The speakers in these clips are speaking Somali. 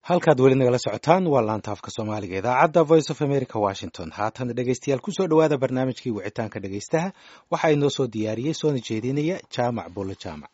halkaad weli nagala socotaan waa laanta afka soomaaliga idaacadda voice of america washington haatan dhegeystayaal kusoo dhowaada barnaamijkii wicitaanka dhegeystaha waxaa inoo soo diyaariyey soona jeedinaya jaamac bulle jaamac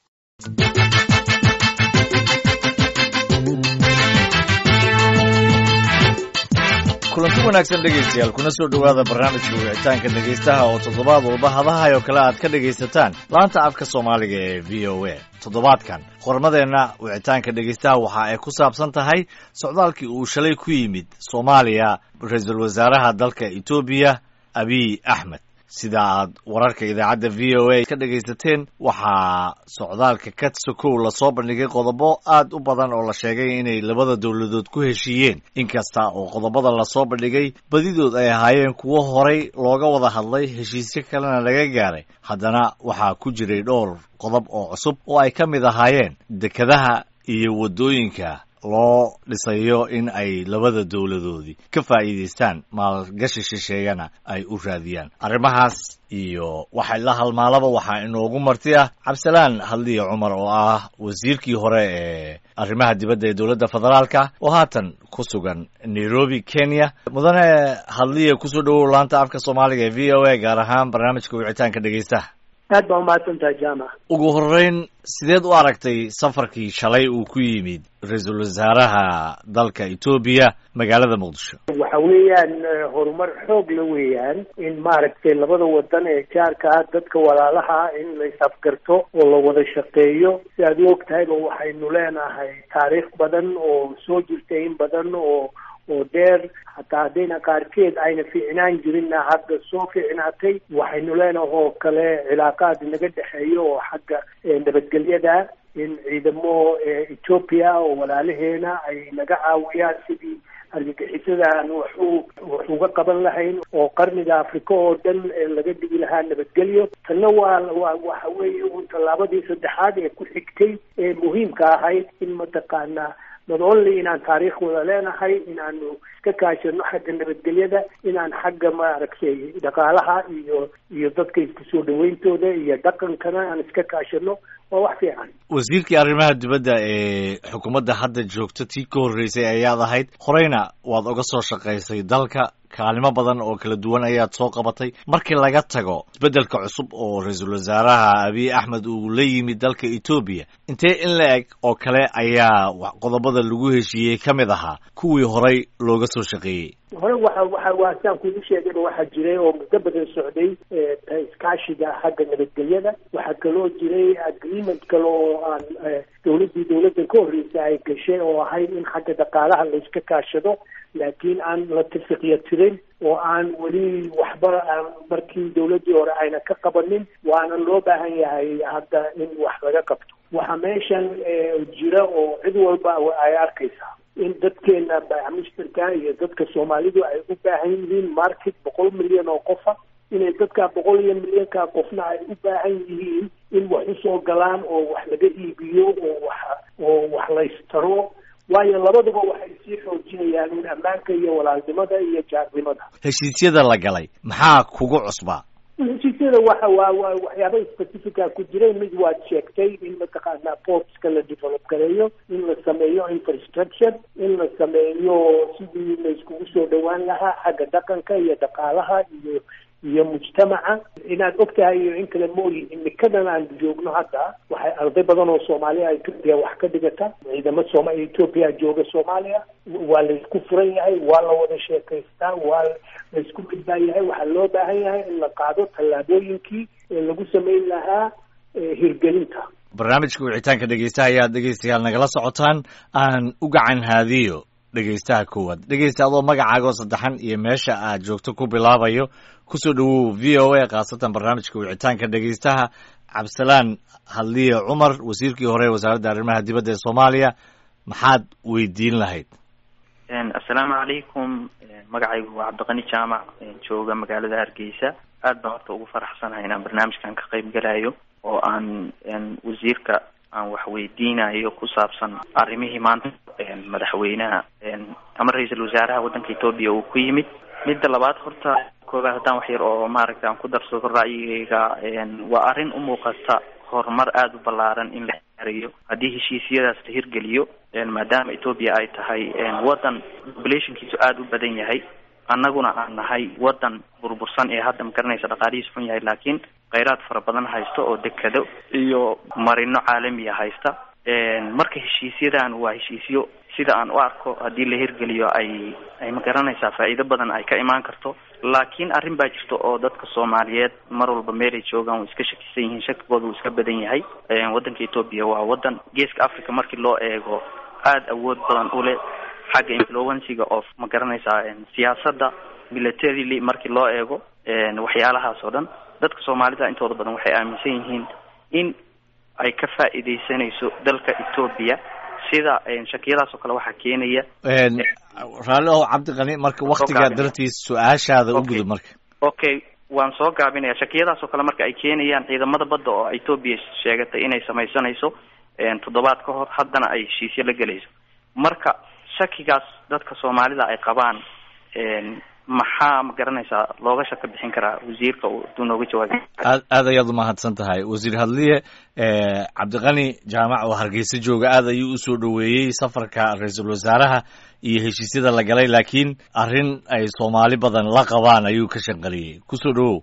kulanti wanaagsan dhegaystayaal kuna soo dhowaada barnaamijka wicitaanka dhegaystaha oo toddobaad walba hadahay oo kale aad ka dhegaysataan laanta afka soomaaliga ee v o a toddobaadkan qormadeenna wicitaanka dhegaystaha waxa ay ku saabsan tahay socdaalkii uu shalay ku yimid soomaaliya ra-iisul wasaaraha dalka etoobiya abiy axmed sida aad wararka idaacadda v o a ka dhegaysateen waxaa socdaalka ka sokow lasoo bandhigay qodobo aad u badan oo la sheegay inay labada dowladood ku heshiiyeen inkasta oo qodobada lasoo bandhigay badidood ay ahaayeen kuwo horay looga wada hadlay heshiisyo kalena laga gaaray haddana waxaa ku jiray dhowr qodob oo cusub oo ay ka mid ahaayeen dekedaha iyo waddooyinka loo dhisayo in ay labada dowladoodii ka faa'iidaystaan maalgashi shisheeyana ay u raadiyaan arrimahaas iyo waxay la halmaalaba waxaa inoogu marti ah cabdisalaan hadliye cumar oo ah wasiirkii hore ee arrimaha dibadda ee dowladda federaalka oo haatan ku sugan nairobi kenya mudane hadliye kusoo dhowow laanta afka soomaaliga ee v o a gaar ahaan barnaamijka wicitaanka dhegaystaha aad baa umahadsantahay jaamac ugu horreyn sideed u aragtay safarkii shalay uu ku yimid ra-iisul wasaaraha dalka etoobiya magaalada muqdisho waxa weeyaan horumar xoog la weeyaan in maaragtay labada wadan ee jaarka ah dadka walaalaha in la is-afgarto oo la wada shaqeeyo si aad u og tahayba waxaynu leenahay taariikh badan oo soo jirtay in badan oo oo dheer hataa haddayna qaarkeed ayna fiicnaan jirinna hadda soo fiicnaatay waxaynu leenahay oo kale cilaaqaad naga dhexeeyo oo xagga nabadgelyada in ciidamo ethoopia oo walaalaheena ay naga caawiyaan sidii argagixisada aan waxu wax uga qaban lahayn oo qarniga africa oo dhan laga dhigi lahaa nabadgelyo tanna waa waa waxa weeye un tallaabadii saddexaad ee ku xigtay ee muhiimka ahayd in mataqaanaa not only inaan taariikh wada leenahay inaanu iska kaashano xagga nabadgelyada inaan xagga maaragtay dhaqaalaha iyo iyo dadka isku soo dhawayntooda iyo dhaqankana aan iska kaashano waa wax fiican wasiirkii arrimaha dibadda ee xukuumadda hadda joogto tii ka horreysay ayaad ahayd horeyna waad uga soo shaqaysay dalka kaalimo badan oo kala duwan ayaad soo qabatay markii laga tago isbeddelka cusub oo ra-iisul wasaaraha abiy axmed uu la yimid dalka etoobiya intee in la eg oo kale ayaa qodobada lagu heshiiyey ka mid ahaa kuwii horay looga soo shaqeeyey hore waxa waxa waa sidaan kugu sheegayba waxaa jiray oo muddo badan socday iskaashiga xagga nabadgelyada waxaa kaloo jiray agreement kale oo aan dowladdii dowladda ka horreysay ay gashay oo ahayd in xagga dhaqaalaha la iska kaashado laakiin aan la tafiqya tirin oo aan weli waxba aan markii dowladdii hore ayna ka qabanin waana loo baahan yahay hadda in wax laga qabto waxa meeshan jira oo cid walba ay arkaysaa in dadkeena bamishtarka iyo dadka soomaalidu ay u baahan yihiin market boqol milyan oo qofa inay dadka boqol iyo milyanka qofna ay u baahan yihiin in wax usoo galaan oo wax laga iibiyo oo wax oo wax laystaro waayo labaduba waxay sii xoojinayaan in ammaanka iyo walaalnimada iyo jaarnimada heshiisyada la galay maxaa kugu cusbaa heshiisyada waxa waa waa waxyaaba specifica ku jiray mid waad sheegtay in mataqaanaa portska la develop gareeyo in la sameeyo infrastructure in la sameeyo sidii la iskugu soo dhawaan lahaa xagga dhaqanka iyo dhaqaalaha iyo iyo mujtamaca inaad og tahay iyo in kale mooyi imikadan aan joogno hadda waxay arday badan oo soomaaliya etoobiya wax ka dhigata ciidamo sooma etoobiya jooga soomaaliya waa laysku furan yahay waa la wada sheekaystaa waa laysku midbaa yahay waxaa loo baahan yahay in la qaado tallaabooyinkii ee lagu samayn lahaa hirgelinta barnaamijka wicitaanka dhegeystaha ayaad dhegeystayaal nagala socotaan aan u gacan haadiyo dhegeystaha koowaad dhegeysta adoo magacaaga oo saddexan iyo meesha aad joogto ku bilaabayo kusoo dhowow v o a khaasatan barnaamijka wicitaanka dhegeystaha cabdisalaan hadliye cumar wasiirkii hore wasaaradda arrimaha dibadda ee soomaaliya maxaad weydiin lahayd assalaamu calaykum magacaygu waa cabdiqani jaamac jooga magaalada hargeysa aad baan horta ugu faraxsanahay inaan barnaamijkan ka qayb galayo oo aan wasiirka aan wax weydiinayo ku saabsan arrimihii maanta madaxweynaha ama ra-iisul wasaaraha waddanka etoobiya uu ku yimid midda labaad horta koobaad haddaan wax yar oo maaragta aan ku darsado ra'yigayga waa arrin u muuqata horumar aada u ballaaran in la gaarayo haddii heshiisyadaas la hirgeliyo maadaama etoobiya ay tahay waddan populationkiisu aada u badan yahay annaguna aan nahay waddan burbursan ee hadda magaranaysa dhaqaalihiis xun yahay laakiin kheyraad fara badan haysta oo dekado iyo marino caalamiya haysta marka heshiisyadan waa heshiisyo sida aan u arko haddii la hirgeliyo ay ay magaranaysaa faa'iido badan ay ka imaan karto laakiin arrin baa jirta oo dadka soomaaliyeed mar walba meelay joogaan way iska shakisan yihiin shakigooda wuu iska badan yahay waddanka etoobiya waa waddan geeska africa markii loo eego aada awood badan u leh xagga influensiga of ma garanaysaa siyaasadda militarily markii loo eego waxyaalahaas oo dhan dadka soomaalida intooda badan waxay aaminsan yihiin in ay ka faa'iidaysanayso dalka etoobiya sida shakiyadaas oo kale waxaa keenaya raalli ow cabdiqani marka waktigaa dartiis su-aashaada u gudub marka okay waan soo gaabinaya shakiyadaas oo kale marka ay keenayaan ciidamada badda oo etoobiya sheegatay inay samaysanayso toddobaad ka hor haddana ay heshiisyo la gelayso marka shakigaas dadka soomaalida ay qabaan maxaa ma garanaysaa looga shaka bixin karaa wasiirka haduu nooga jawaabi aad aad ayaad umahadsan tahay wasiir hadliye cabdiqani jaamac oo hargeysa jooga aad ayuu usoo dhoweeyey safarka ra-iisul wasaaraha iyo heshiisyada la galay laakiin arrin ay soomaali badan la qabaan ayuu ka shanqaliyey kusoo dhawow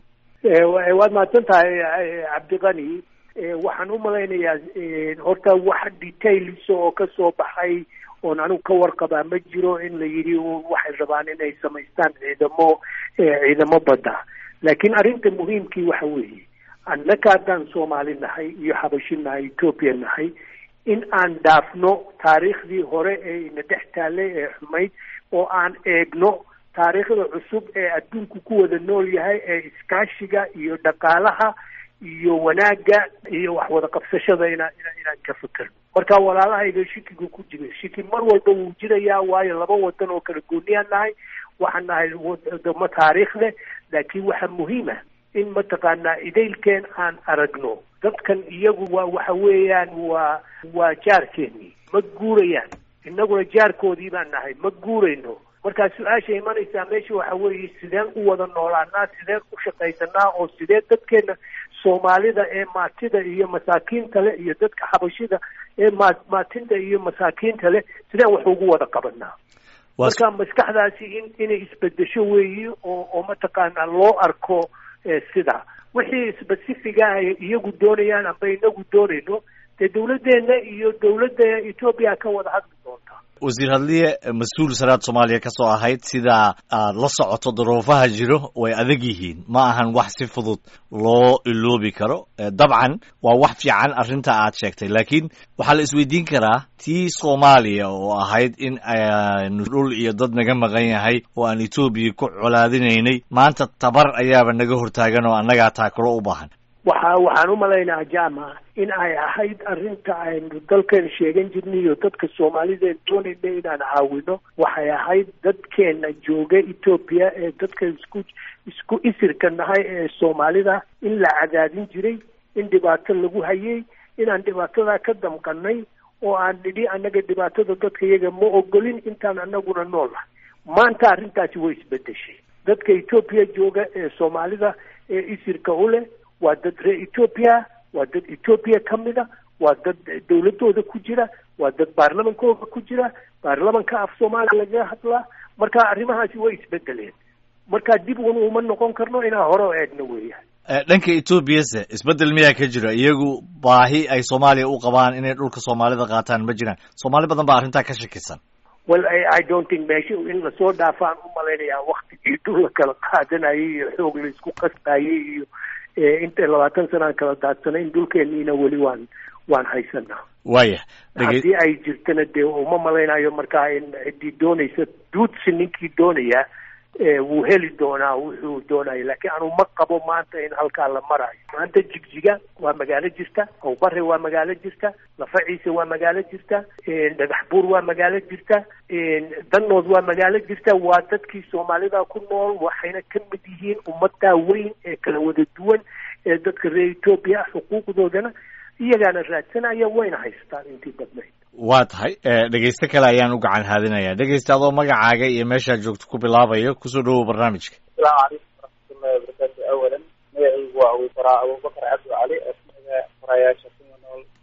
waad mahadsan tahay cabdiqani waxaan u malaynayaa horta wax details oo kasoo baxay oon anigu ka warqabaa ma jiro in la yidhi waxay rabaan inay samaystaan ciidamo ciidamo badda laakiin arrinta muhiimkii waxa weeye annaka haddaan soomaali nahay iyo xabashi nahay etoobiya nahay in aan dhaafno taariikhdii hore ee ina dhex taallay ee xumayd oo aan eegno taariikhda cusub ee adduunku ku wada nool yahay ee iskaashiga iyo dhaqaalaha iyo wanaagga iyo wax wada qabsashada inaan inaan ka fekerno marka walaalahayga shikigu ku jira shiki mar walba wuu jirayaa waayo laba wadan oo kala gooniyaan nahay waxaan nahay wadamo taariikh leh laakiin waxaa muhiima in mataqaanaa idaylkeen aan aragno dadkan iyagu waa waxa weeyaan waa waa jaarkeennii ma guurayaan innaguna jaarkoodii baan nahay ma guurayno markaa su-aasha imanaysaa meesha waxa weeye sideen u wada noolaanaa sideen u shaqaysanaa oo sidee dadkeena soomaalida ee maatida iyo masaakiinta leh iyo dadka xabashida ee ma maatinta iyo masaakiinta leh sideen wax ugu wada qabanaa marka maskaxdaasi in inay isbedesho weeyi oo oo mataqaanaa loo arko sida wixii specifiga ay iyagu doonayaan amba inagu doonayno dee dawladdeena iyo dawladda etoobiya ka wada hadli doonta wasiir hadliye mas-uul saraad soomaaliya ka soo ahayd sidaa aad la socoto duruufaha jiro way adag yihiin ma ahan wax si fudud loo iloobi karo dabcan waa wax fiican arrinta aad sheegtay laakiin waxaa la isweydiin karaa tii soomaaliya oo ahayd in aynu dhul iyo dad naga maqan yahay oo aan etoobiya ku colaadinaynay maanta tabar ayaaba naga hortaagan oo annagaa taakuro u baahan waxa waxaan u malaynaha jama in ay ahayd arrinta aynu dalkeena sheegan jirnay iyo dadka soomaalideen doonayna inaan caawino waxay ahayd dadkeena jooga etoobiya ee dadka isku isku isirka nahay ee soomaalida in la cadaadin jiray in dhibaato lagu hayay inaan dhibaatadaa ka damqanay oo aan nidhi annaga dhibaatada dadka iyaga ma ogolin intaan anaguna nool ah maanta arrintaasi way isbedeshay dadka etoobiya jooga ee soomaalida ee isirka u leh waa dad reer etoobiya waa dad etoobiya ka mida waa dad dawladooda ku jira waa dad baarlamankooda ku jira baarlamanka af soomaaliya lagaga hadlaa marka arrimahaasi way isbedeleen marka dib un uma noqon karno inaan hore o eegno weeyaan dhanka etoobiyase isbedel miyaa ka jira iyagu baahi ay soomaaliya u qabaan inay dhulka soomaalida qaataan ma jiraan soomaali badan baa arrintaa ka shakisan well i don't think meesha in lasoo dhaafaan u malaynayaa waktigii dhul la kala qaadanayay iyo xoog la isku qasbayay iyo inta labaatan sanaan kala daadsanay in dhulkeeniina weli waan waan haysanaa waya haddii ay jirtana dee uma malaynayo markaa in ciddii doonaysa duudsi ninkii doonaya wuu heli doonaa wuxuu doonaya laakiin anu ma qabo maanta in halkaa la marayo maanta jigjiga waa magaalo jirta awbare waa magaalo jirta lafaciise waa magaalo jirta dhagax buur waa magaalo jirta danood waa magaalo jirta waa dadkii soomaalida ku nool waxayna ka mid yihiin ummadaa weyn ee kala wada duwan ee dadka reer etoobiya ah xuquuqdoodana iyagaana raadsanaya wayna haystaan intii badnayd waa tahay dhegeyste kale ayaan u gacan haadinayaa dhegeyste adoo magacaaga iyo meeshaad joogto ku bilaabayo kusoo dhawow barnaamijka asalaamu calaykum waraxmatullahi wabarakaatu awalan magacaygu waa abuubaraa abubakar cabdi cali oo kamida farayaasha kuma nool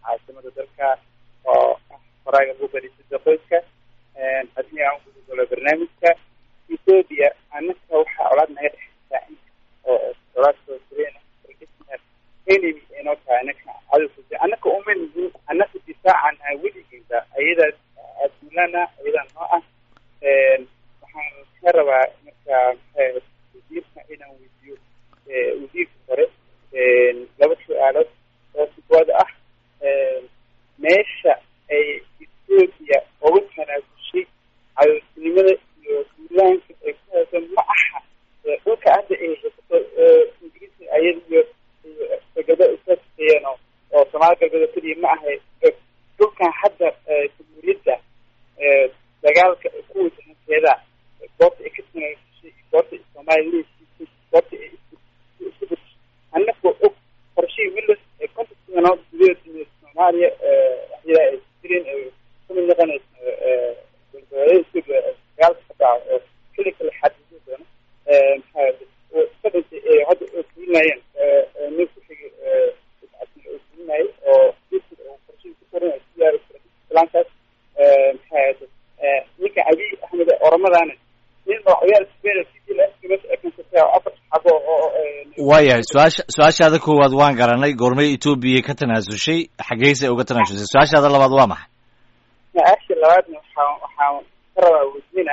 caasimada dalka oo ah qoraaga ugu barisida qoyska haddii aan ku gudolo barnaamijka ethoopia annaka waxaa colaad naga dhexeysaa oo colaad soo jireen enemy inoo tahay annaka cadowka annaka uma nihin annaka difaacan weligeeda ayadaas adduunana ayadaa noo ah waxaan ka rabaa marka wasiirka inaan weydiiyo wasiirka hore laba su-aalood oo sugooda ah meesha ay ethoopia uga tanaasushay cadowtinimada iyo duulaanka ay ku hayso ma aha dhulka hadda ay haysato ingiriiska ayada iyo degado isaasayeen oo oo soomaali galbeed oo keliya ma ahay dhulkan hadda jamhuuriyadda dagaalka ku wajahankeeda goorta ay ka tanaasushay goorta ay soomaaliya leesiisay goorta ay isku bedeshay annagoo og qorshihii willis ee konton sanood gudaheeda soomaaliya waxyadaa ay jireen ay kamid noqonayso dagaalka ka dhaca oo keli kale xadidi doono maxaa ka dhintay hadda oo fulinayeen nin ku xigay oo fulinayay oo qorshihii ku korinayo siyaar islaankaas maxaa ninka abiy axmed oramadaana nin oo ciyaal spain city la ekansatay oo afar xabo oo waayahay su-aasha su-aashaada koowaad waan garanay goormay etoobiya ka tanaasushay xageysay uga tanaasushay su-aashaada labaad waa maxay su-aasha labaadna waxaa waxaan ka rabaa weydiina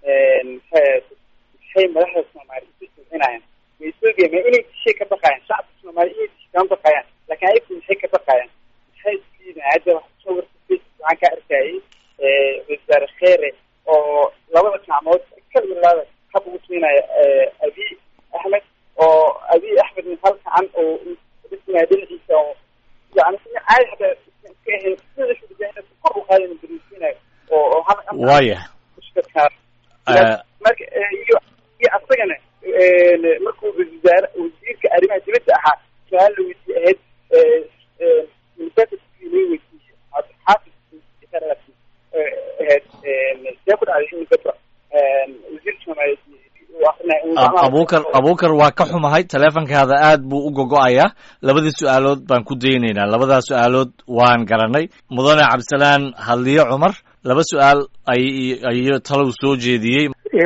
maxay madaxda soomaali isu jilcinayaan ma ethoopia ma inay dishay ka baqayaan shacabka soomaali inay dishay kama baqayaan laakiin ayagu maxay ka baqayaan maxay isliidaan hadda wax soo warta waxaan ka arkayay wasaare kheere oo labada gacmood kalilaada hab ugu siinaya abiy axmed oo abiy axmedna hal gacan oo dhisinaya dhinaciisa oo yani caadi hataa iska ahayn sida kor u qaadana darisiinayo oo oo hal waayahay marka iyo iyo asagana markuu wasaare wasiirka arrimaha dibadda ahaa su-aal la weydiye ahayd xaafid ahayd see ku dhacday in gabra wasiirka soomaaliyeed abukar abukar waa ka xumahay teleefonkaada aad buu u gogo-ayaa labadii su-aalood baan ku daynaynaa labadaas su-aalood waan garanay mudane cabdisalaan hadliyo cumar laba su-aal ay ayo talow soo jeediyey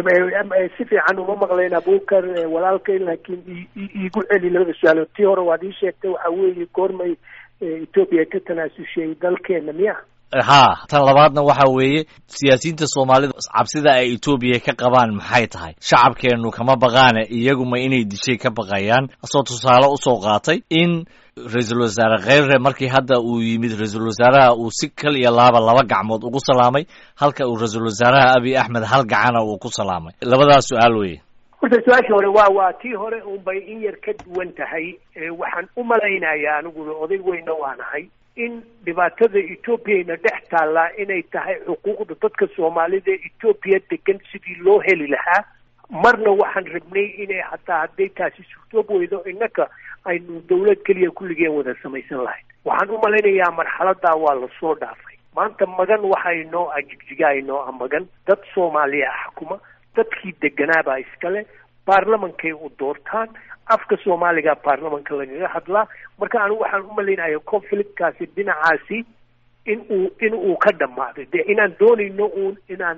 si fiican uma maqlayn abukar walaalkay laakiin iigu celi labada su-aalood tii hore waad ii sheegtay waxa weeye goormay ethoopia ka tanaasushay dalkeena miya haa tan labaadna waxa weeye siyaasiyiinta soomaalida cabsida ay etoobiya ka qabaan maxay tahay shacabkeennu kama baqaane iyaguma inay dishay ka baqayaan asoo tusaale usoo qaatay in ra-iisul wasaare kheyre markii hadda uu yimid ra-iisul wasaaraha uu si kal iyo laaba laba gacmood ugu salaamay halka uu ra-iisul wasaaraha abiy axmed hal gacana uu ku salaamay labadaas su-aal weye horta su-aasha hore waa waa tii hore unbay in yar ka duwan tahay waxaan u malaynayaa aniguna oday weyna waanahay in dhibaatada etoobiyana dhex taallaa inay tahay xuquuqda dadka soomaalida ee etoobiya degan sidii loo heli lahaa marna waxaan rabnay inay hataa hadday taasi suurtoob weydo innaka aynu dawlad keliya kulligeen wada samaysan lahayd waxaan u malaynayaa marxaladaa waa lasoo dhaafay maanta magan waxa inoo ah jigjiga inoo ah magan dad soomaaliya ah xukuma dadkii deganaabaa iskale baarlamankay u doortaan afka soomaaliga baarlamanka lagaga hadlaa marka anigu waxaan u malaynaya conflictkaasi dhinacaasi in uu in uu ka dhammaaday dee inaan doonayno uun inaan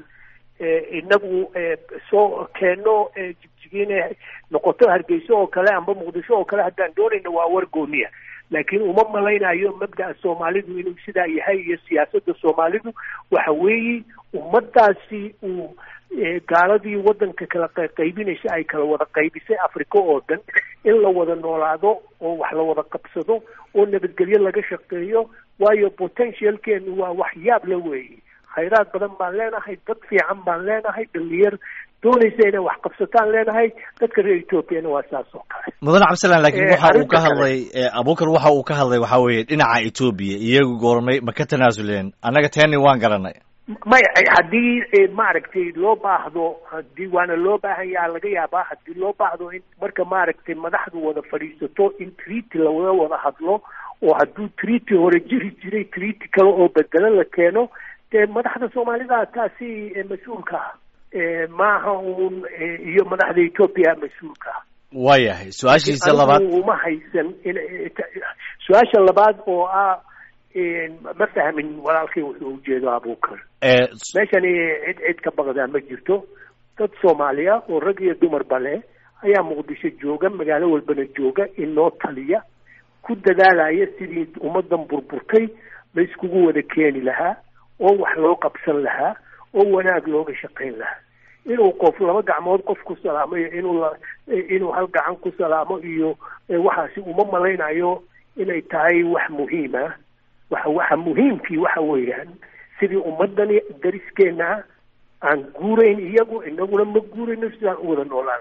inagu soo keenno jigjigiina noqoto hargeyso oo kale amba muqdisho oo kale haddaan doonayno waa war gooniya laakiin uma malaynayo mabda'a soomaalidu inuu sidaa yahay iyo siyaasadda soomaalidu waxa weeye ummadaasi uu gaaladii waddanka kala qaybinaysa ay kala wada qaybisay africa oo dhan in la wada noolaado oo wax la wada qabsado oo nabadgelyo laga shaqeeyo waayo potentialkeenu waa wax yaab la weeye khayraad badan baan leenahay dad fiican baan leenahay dhalinyar doonaysa inay wax qabsataan leenahay dadka reer ethoopiana waa saas oo kale mudane cabdisalaan laakiin waxa uu ka hadlay abukar waxa uu ka hadlay waxa weeye dhinaca etoobiya iyagu goormay ma ka tanaasuleen annaga teni waan garanay maya haddii maaragtay loo baahdo hadii waana loo baahan yaha laga yaabaa haddii loo baahdo in marka maaragtay madaxdu wada fadhiisato in treaty lawada wada hadlo oo hadduu treaty hore jiri jiray treaty kale oo bedelo la keeno dee madaxda soomaalida taasi mas-uulka ah maaha uun iyo madaxda ethoopia mas-uulka ah waayahay su-aashiisa labaad uma haysan in su-aasha labaad oo ah ma fahmin walaalkii wuxuu ujeedo abuukar ee meeshani cid cid ka baqdaa ma jirto dad soomaaliya oo rag iyo dumarba leh ayaa muqdisho jooga magaalo walbana jooga inoo taliya ku dadaalaya sidii ummadan burburtay la iskugu wada keeni lahaa oo wax loo qabsan lahaa oo wanaag looga shaqayn lahaa inuu qof laba gacmood qof ku salaamo iyo inuu la inuu hal gacan ku salaamo iyo waxaasi uma malaynayo inay tahay wax muhiim ah waxa waxa muhiimkii waxa weeyaan sidii ummadani dariskeena aan guurayn iyagu inaguna ma guurayno sidaan u wada noolaan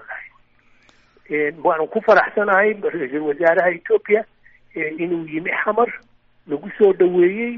lahay waanu ku faraxsanahay ra-iisul wasaaraha etoobiya inuu yimi xamar lagu soo dhaweeyey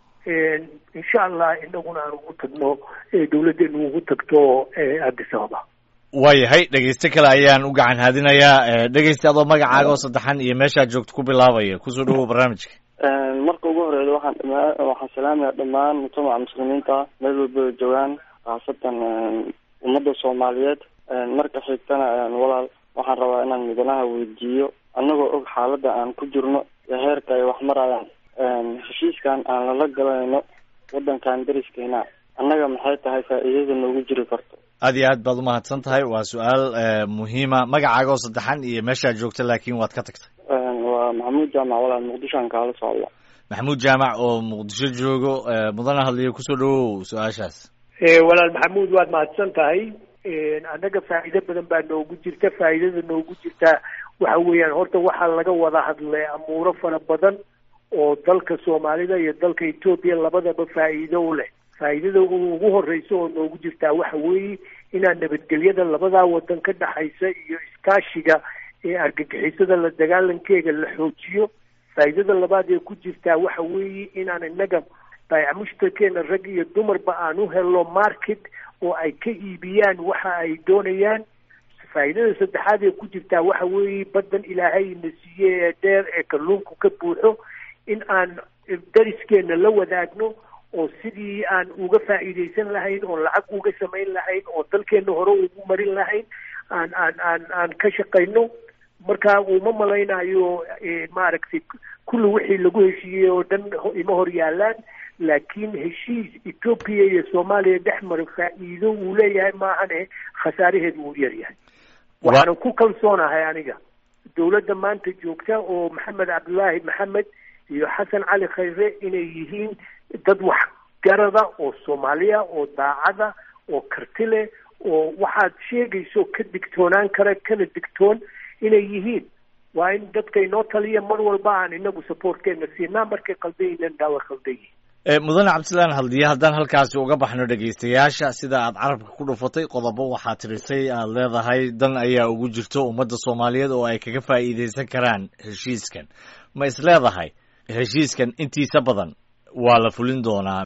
insha allah inaguna aan ugu tagno dawladdeenu ugu tagto addis ababa waayahay dhegeyste kale ayaan u gacan haadinayaa dhegeyste adoo magacaaga oo saddexan iyo meeshaad joogto ku bilaabaya kusoo dhawow barnaamijka marka ugu horeeya waxaan dhama waxaan salaamaya dhammaan mujtamaca muslimiinta meel walba ay joogaan khaasatan ummadda soomaaliyeed marka xigtana walaal waxaan rabaa inaan midanaha weydiiyo annagoo og xaaladda aan ku jirno iyo heerka ay wax marayaan heshiiskan aan lala galanayno waddankan dariskeena annaga maxay tahay faa'iidada noogu jiri karto aad iyo aad baad umahadsan tahay waa su-aal muhiima magacaaga oo saddexan iyo meeshaad joogta laakiin waad ka tagtay waa maxamuud jaamac walaal muqdishoan kaala socda maxamuud jaamac oo muqdisho joogo mudana hadliyo kusoo dhawow su-aashaas walaal maxamuud waad mahadsan tahay annaga faa'iido badan baa noogu jirta faa'iidada noogu jirta waxa weeyaan horta waxaa laga wada hadlay amuuro fara badan oo dalka soomaalida iyo dalka etoobiya labadaba faa'iido u leh faa'iidada ugu horeysa oo noogu jirtaa waxa weeye inaan nabadgelyada labadaa wadan ka dhexaysa iyo iskaashiga ee argagixisada la dagaalankeega la xoojiyo faa'iidada labaad ee ku jirtaa waxa weeye inaan innaga baayac mushtarkeena rag iyo dumarba aan u helno market oo ay ka iibiyaan waxa ay doonayaan faa'iidada saddexaad ee ku jirtaa waxa weeye baddan ilaahay na siiye ee dheer ee kalluunku ka buuxo in aan dariskeena la wadaagno oo sidii aan uga faa'iidaysan lahayn oo lacag uga samayn lahayn oo dalkeena hore ugu marin lahayn aan aan aan aan ka shaqayno marka uma malaynayo maaragtay kulli wixii lagu heshiiyey oo dhan ima hor yaalaan laakiin heshiis etoobiya iyo soomaaliya dhex mara faa'iido uu leeyahay maahane khasaaraheedu uu yaryahay waxaanan ku kalsoonahay aniga dawladda maanta joogta oo maxamed cabdulaahi maxamed iyo xasan cali khayre inay yihiin dad waxgarada oo soomaaliya oo daacada oo karti leh oo waxaad sheegayso ka digtoonaan kara kana digtoon inay yihiin waa in dadka inoo taliya mar walba aan inagu supportkeena siinaa markay qaldayinan daawa qaldan yihiin mudane cabdisalaan haldiye haddaan halkaasi uga baxno dhegaystayaasha sida aad carabka ku dhufatay qodobo waxaa tirisay aad leedahay dan ayaa ugu jirto ummadda soomaaliyeed oo ay kaga faa'iidaysan karaan heshiiskan ma is leedahay heshiiskan intiisa badan waa la fulin doonaa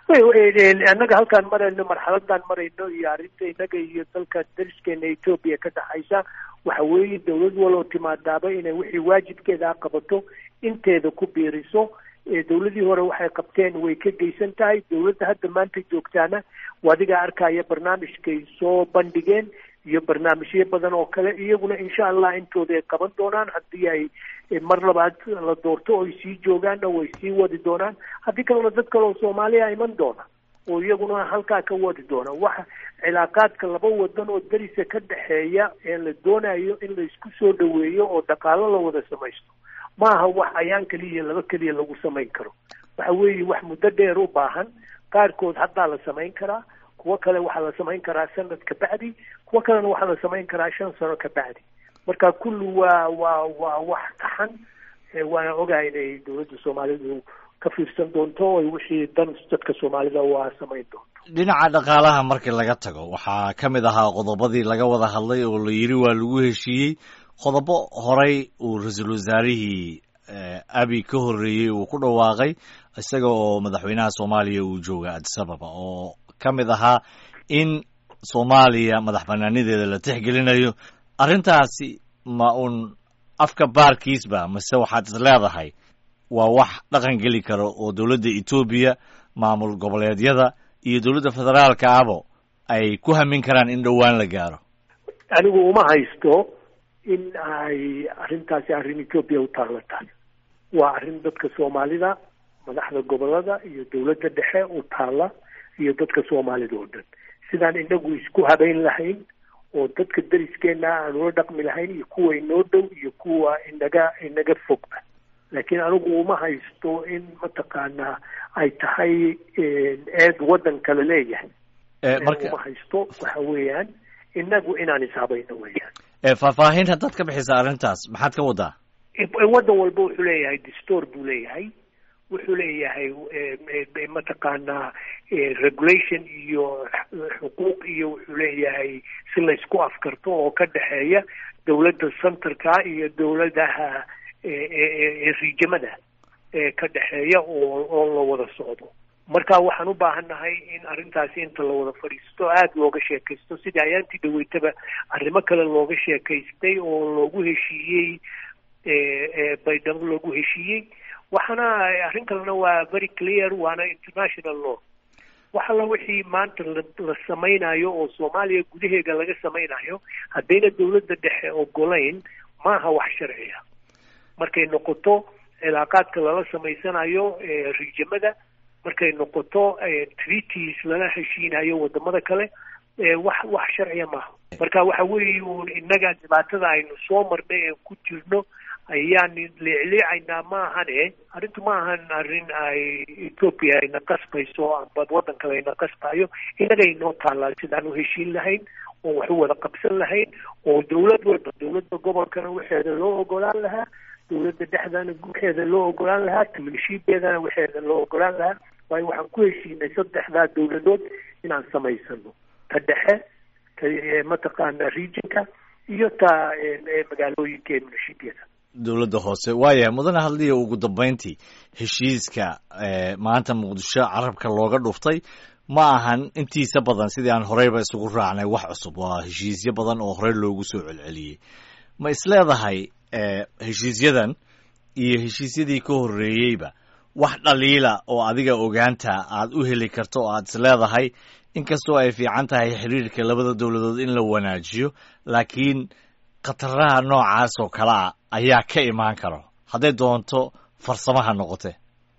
annaga halkaan marayno marxaladaan marayno iyo arrinta innaga iyo dalka dariskeena etoobiya ka dhexaysa waxa weeye dawlad waloo timaadaaba inay wixii waajibkeeda qabato inteeda ku biiriso dawladii hore waxay qabteen way ka geysan tahay dawladda hadda maanta joogtaana adigaa arkaya barnaamijkay soo bandhigeen iyo barnaamijyo badan oo kale iyaguna insha allah intooda ay qaban doonaan haddii ay mar labaad la doorto oy sii joogaanna way sii wadi doonaan haddii kalena dad kale oo soomaaliya iman doona oo iyaguna halkaa ka wadi doona waxa cilaaqaadka laba wadan oo darisa ka dhexeeya ee la doonayo in la isku soo dhaweeyo oo dhaqaalo la wada samaysto maaha wax ayaan keliya laba keliya lagu samayn karo waxa weeye wax muddo dheer u baahan qaarkood haddaa la samayn karaa kuwo kale waxaa la samayn karaa sanad ka bacdi kuwo kalena waxaa la samayn karaa shan sano ka bacdi marka kulli waa waa waa wax taxan waana ogahay inay dawladda soomaalidu ka fiirsan doonto oy wixii dan dadka soomaalida waa samayn doonto dhinaca dhaqaalaha markii laga tago waxaa ka mid ahaa qodobadii laga wada hadlay oo la yidhi waa lagu heshiiyey qodobo horey uu ra-iisul wasaarihii abi ka horreeyey uu ku dhawaaqay isaga oo madaxweynaha soomaaliya uu jooga addis ababa oo ka mid ahaa in soomaaliya madax banaanideeda la tixgelinayo arrintaasi ma uun afka baarkiisba mase waxaad is leedahay waa wax dhaqan geli karo oo dowladda etoobiya maamul goboleedyada iyo dowladda federaalka abo ay ku hamin karaan in dhowaan la gaaro anigu uma haysto in ay arrintaasi arrin etoobiya u taallo tahay waa arrin dadka soomaalida madaxda gobolada iyo dowladda dhexe u taalla iyo dadka soomaalida oo dhan sidaan inagu isku habeyn lahayn oo dadka deriskeena aan ula dhaqmi lahayn iyo kuwa inoo dhow iyo kuwa inaga inaga fogba laakiin anigu uma haysto in mataqaanaa ay tahay eed waddan kale leeyahay uma haysto waxa weeyaan inagu inaan ishabayno weeyaan faahfaahin haddaad ka bixisa arrintaas maxaad ka wadaa waddan walba wuxuu leeyahay distoor buu leeyahay wuxuu leeyahay mataqaanaa regulation iyo xuquuq iyo wuxuu leeyahay si laysku afkarto oo ka dhexeeya dowladda centerka iyo dowladaha riijamada ka dhexeeya oo oo la wada socdo marka waxaan u baahannahay in arrintaasi inta la wada fadhiisto aada looga sheekaysto sidii ayaantii dhaweytaba arrimo kale looga sheekaystay oo loogu heshiiyey baydhabo loogu heshiiyey waxaana arrin kalena waa very clear waana international law wax alla wixii maanta la samaynayo oo soomaaliya gudaheeda laga samaynayo haddayna dowladda dhexe ogolayn maaha wax sharciya markay noqoto cilaaqaadka lala samaysanayo riijamada markay noqoto treaties lala heshiinayo wadamada kale wax wax sharciya maaha marka waxa weeye uun innaga dhibaatada aynu soo marnay ee ku jirno ayaan leecleecaynaa maahane arrintu ma ahan arrin ay ethoopia ayna qasbayso amba waddan kale ayna qasbayo innaga inoo taallaa sidaan u heshiin lahayn oo wax u wada qabsan lahayn oo dowlad walba dowladda gobolkana waxeeda loo ogolaan lahaa dowladda dhexdana waxeeda loo ogolaan lahaa taminshiibeedana waxeeda loo ogolaan lahaa waayo waxaan ku heshiinay saddexdaa dowladood inaan samaysano ta dhexe ta mataqaana regionka iyo ta magaalooyinka ee munashiibyada dowladda hoose waaya mudane hadliya ugu dambeyntii heshiiska maanta muqdisho carabka looga dhuftay ma ahan intiisa badan sidii aan horeyba isugu raacnay wax cusub waa heshiisyo badan oo horey loogu soo celceliyey ma isleedahay heshiisyadan iyo heshiisyadii ka horreeyeyba wax dhaliila oo adiga ogaanta aad u heli karto oo aad isleedahay inkastoo ay fiican tahay xiriirka labada dowladood in la wanaajiyo laakiin khataraha noocaas oo kale a ayaa ka imaan karo hadday doonto farsamaha noqote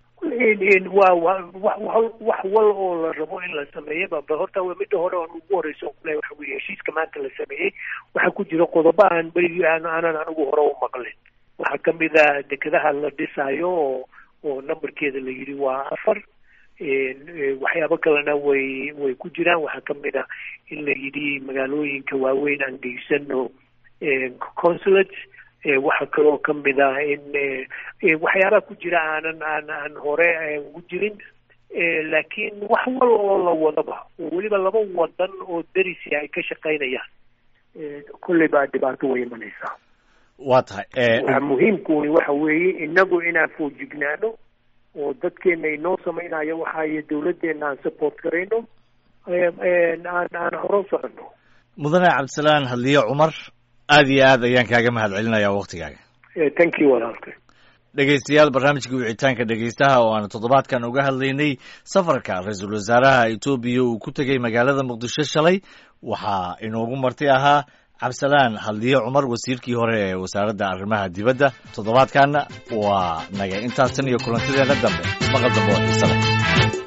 wa wa wax wal oo la rabo in la sameeyaba ba horta midda hore aan ugu horeyso kule waxa weye heshiiska maanta la sameeyey waxaa ku jira qodobo aan berigi aanan anigu hore u maqlin waxaa kamid a dekedaha la dhisaayo oo oo numberkeeda la yidhi waa afar waxyaabo kalena way way ku jiraan waxaa kamid a in la yidhi magaalooyinka waaweyn aan geysano consulate waxaa kaloo kamid ah in waxyaabaha ku jira aanan aan aan hore ugu jirin laakiin wax wal oo la wadaba oo weliba laba wadan oo derisi ay ka shaqaynayaan kolley baa dhibaato way imanaysaa waa tahay waxa muhiimkuuni waxa weeye inagu inaan foojignaano oo dadkeena inoo samaynayo waxaayo dawladdeena aan support garayno aan aan horo socono mudane cabdisalaan hadliye cumar aad iyo aad ayaan kaaga mahad celinayaa waktigaaga thank you walaalka dhegeystayaal barnaamijka wicitaanka dhegeystaha oo aanu toddobaadkan uga hadlaynay safarka ra-iisul wasaaraha etoobiya uu ku tegey magaalada muqdisho shalay waxaa inoogu marti ahaa cabdisalaan hadliye cumar wasiirkii hore ee wasaaradda arrimaha dibadda toddobaadkanna waa naga intaas tan iyo kulantideena dambe maqal dambe oo xiise leh